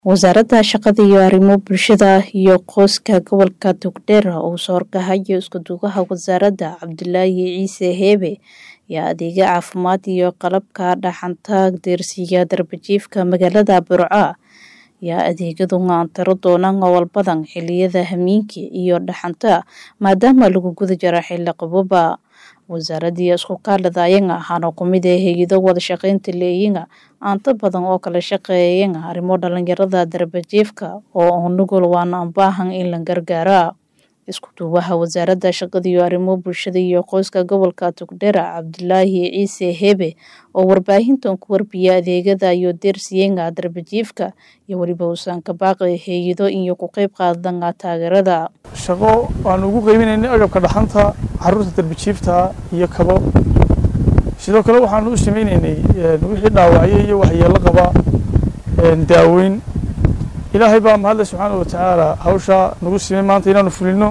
wasaaradda shaqada iyo arrimo bulshada iyo qoyska gobolka togdheer uu soo horkahayo iskudugaha wasaaradda cabdulaahi ciise heebe ayaa adeega caafimaad iyo qalabka dhaxanta deersiga darbajiifka magaalada burco ayaa adeegyadu tiro doonaan oo walbadan xiliyada hamiinka iyo dhaxanta maadaama lagu guda jiro xilli qabooba wasaaradii isku kaaladaayanga waxaana kumid ah hay-ado wada shaqeynta leeyinga aanto badan oo kala shaqeeyanga arrimo dhalinyarada darbajiifka oo nugul waana baahan in la gargaara isku duubaha wasaaradda shaqada iyo arrimo bulshada iyo qoyska gobolka togdheer cabdulaahi ciise hebe oo warbaahintan ku warbiya adeegada iyo deersiyenga darbajiifka iyo weliba uusan ka baaqi hay-ado iyo ku qeyb qaadanga taageerada shaqo aan ugu qeybinaynay agabka dhaxanta caruurta darbajiifta iyo kabo sidoo kale waxaanu u sameynaynay wixii dhaawacyo iyo waxyeelo qaba daaweyn ilaahay baa mahadle subxaana wa tacaala hawshaa nagu simay maanta inaanu fulino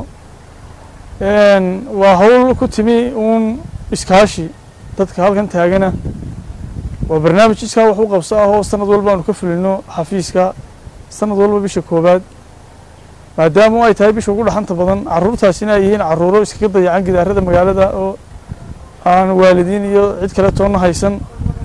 waa hawl ku timi uun iskaashi dadka halkan taagana waa barnaamij iskaa wax u qabso ah oo sanad walba aanu ka fulino xafiiska sanad walba bisha koowaad maadaama ay tahay bisha ugu dhaxanta badan caruurtaasina ay yihiin caruuro iskaga dayacan gidaarada magaalada oo aan waalidiin iyo cid kale toonna haysan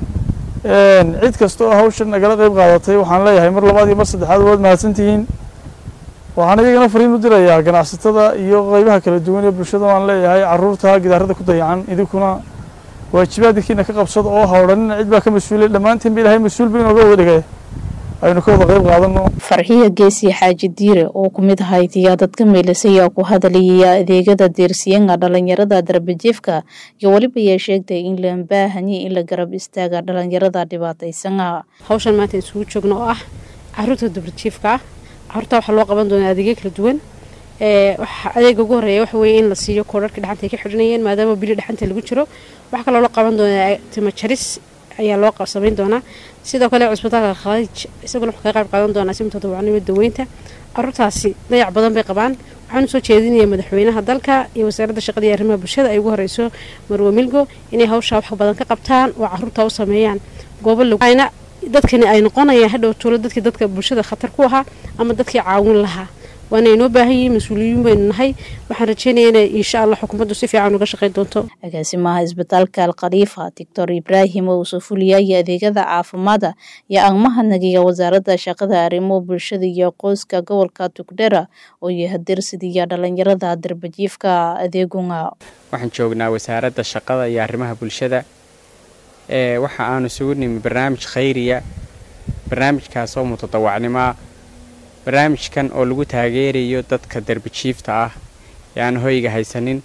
cid kasta oo hawshan nagala qeyb qaadatay waxaan leeyahay mar labaad iyo mar saddexaad waad mahadsantihiin waxaan iyagana fariin u dirayaa ganacsatada iyo qeybaha kala duwan ee bulshada waan leeyahay caruurta gidaarada ku dayacan idinkuna waajibaadkiina ka qabsada oo ha odhanina cid baa ka mas-uulay dhammaantiin ba ilahay mas-uul ba inooga wada dhigay aynu ka wada qeyb qaadano farxiya geesi xaaji diire oo ku mid ahayd ayaa dadka meelisay ayaa ku hadlayaya adeegada deersiyenga dhalinyarada darbajiifka iyo weliba ayaa sheegtay in la baahanye in la garab istaaga dhalinyarada dhibaataysana hawshan maanta isugu joogno oo ah caruurta darbajiifka ah caruurta waxaa loo qaban doonaa adeegyo kala duwan adeega ugu horeeya waxa weeye in la siiyo koodharka dhaxanta ay ka xidhanayeen maadaama bili dhaxanta lagu jiro waxaa kaloo loo qaban doonaa timo jaris ayaa loo samayn doonaa sidoo kale cusbitaalka khaliij isaguna wuxuu kaga qayb qaadan doonaa simta dawacanimo daweynta caruurtaasi dayac badan bay qabaan waxaanu soo jeedinaya madaxweynaha dalka iyo wasaaradda shaqada iyo arrimaha bulshada ay ugu horeyso marwe milgo inay hawshaa wax badan ka qabtaan oo caruurta u sameeyaan goobo lagna dadkani ay noqonayaan hadhow tuulo dadkii dadka bulshada khatar ku ahaa ama dadkii caawin lahaa waana inoo baahan yihiin mas-uuliyiin baynu nahay waxaan rajeynaya inay insha allah xukuumaddu si fiican uga shaqayn doonto agaasimaha isbitaalka alkhaliifa doctor ibraahim oo soo fuliyaya adeegyada caafimaada iyo agmaha nagiga wasaaradda shaqada arrimo bulshada iyo qoyska gobolka tugdhera oo yahadirsidiya dhalinyarada darbajiifka adeegunga waxaan joognaa wasaaradda shaqada iyo arrimaha bulshada ee waxa aanu isugu nimi barnaamij khayriya barnaamijkaas oo mutadawacnimoa barnaamijkan oo lagu taageerayo dadka darbajiifta ah ee aan hoyga haysanin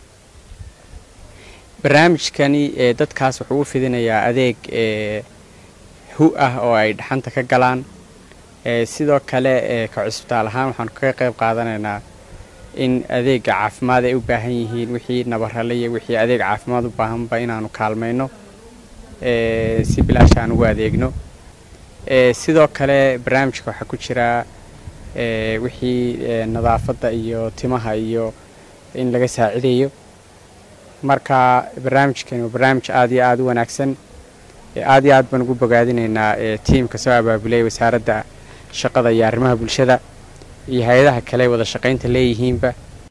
barnaamijkani ee dadkaas wuxuu u fidinayaa adeeg ee hu ah oo ay dhaxanta ka galaan sidoo kale ee ka cusbitaal ahaan waxaanu kaga qayb qaadanaynaa in adeega caafimaad ay u baahan yihiin wixii nabarale iyo wixii adeeg caafimaad u baahanba inaanu kaalmayno si bilaash aan ugu adeegno sidoo kale barnaamijka waxaa ku jiraa wixii nadaafadda iyo timaha iyo in laga saacidayo marka barnaamijkani waa barnaamij aad iyo aada u wanaagsan aad iyo aad baan ugu bogaadinaynaa tiimka soo abaabulay wasaaradda shaqada iyo arrimaha bulshada iyo hay-adaha kale wada shaqaynta leeyihiinba